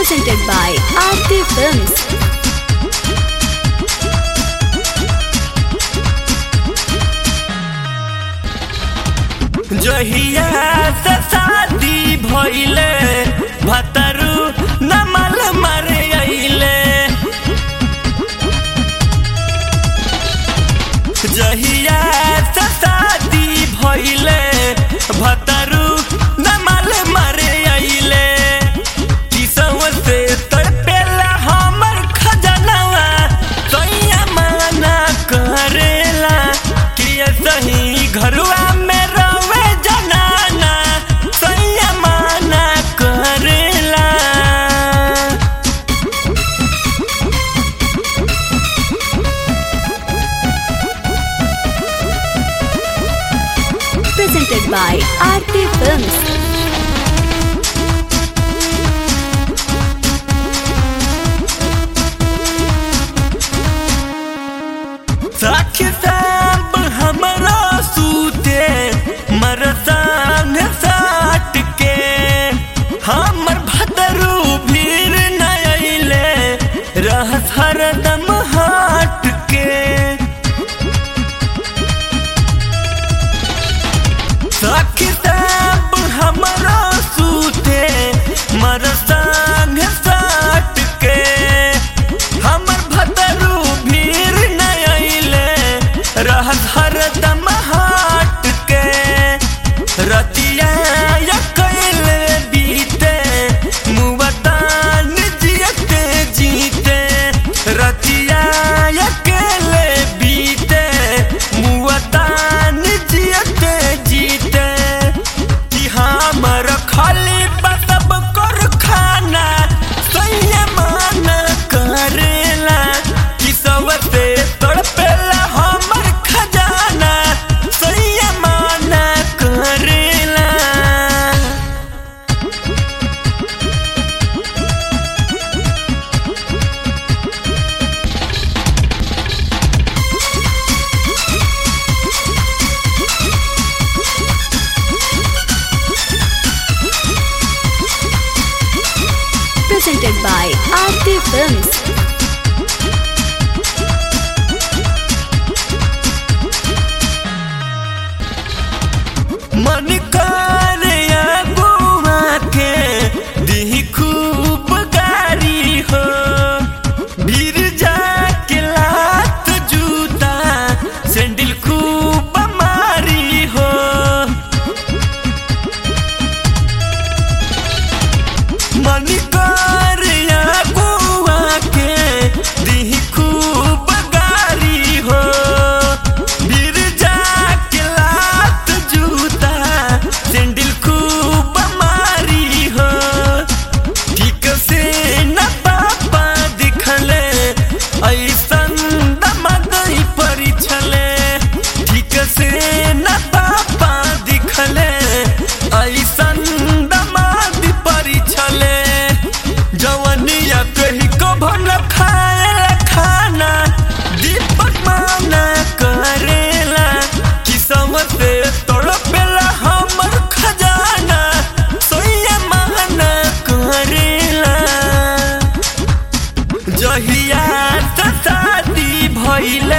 presented by Aarti Films. जहिया से शादी भइले भतरू नमल मरे अइले जहिया से शादी भइले भतरू नमल मरे अइले किसव से तड़पेला हमर खजनवा सैया माना करेला कि सही घरवा में रवे जनाना सैया माना करेला Presented by Aarti Films. साखी साब हमरो सूते मरसान साट के हमर भदरू भीर न अइले रहस हरदम हाट के साखी साब हमरो सूते मरसान साट के हमर भदरू भीर न अइले रहत हरदम हाट के रतिया या कैले बीते मुवतान जियते जीते रतिया या कैले बीते मुवतान जियते जीते कि हमर खाली बतब कर खाना संयमान करेला कि सबसे तड़पेला हमर खजाना संयमान करेला Presented by Aarti Films. मन करे अगुआ के दी खूब गारी हो भीर जाके लात जूता सैंडल खूब मारी हो मन करे अगुआ के दी खूब गारी हो भीर जाके लात जूता सैंडल खूब मारी हो ठीक से न पापा दिखले ऐसन दमदई परिछले ठीक से न पापा दिखले ऐसन दमाद परिछले जवनिया कही को भन खाए खाना दीपक माना करेला कि समझे तड़पेला हमर खजाना सोया माना करेला जहिया से शादी भइले